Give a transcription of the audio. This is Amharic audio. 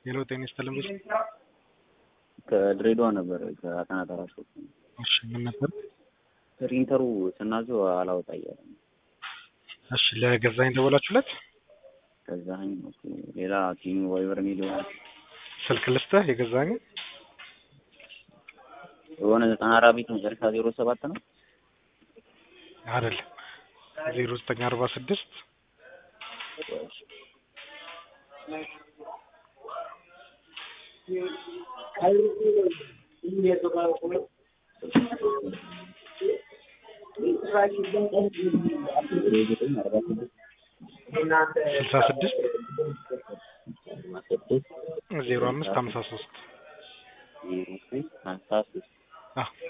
ሄሎ ጤና ይስጥልኝ ብዙ ከድሬዳዋ ነበር ከአጠና ተራሾ እሺ ምን ነበር ፕሪንተሩ ስናዘው አላወጣ እያለ ነው። እሺ ለገዛኝ ደወላችሁለት ገዛኸኝ ኦኬ። ሌላ ኪሚ ዋይበር ሚል ይሆናል ስልክ ልስጥህ የገዛኝ የሆነ ዘጠና አራት ቤት መጨረሻ ዜሮ ሰባት ነው አይደል ዜሮ ዘጠኝ አርባ ስድስት ስልሳ ስድስት ዜሮ አምስት ሀምሳ ሶስት ሀምሳ ሶስት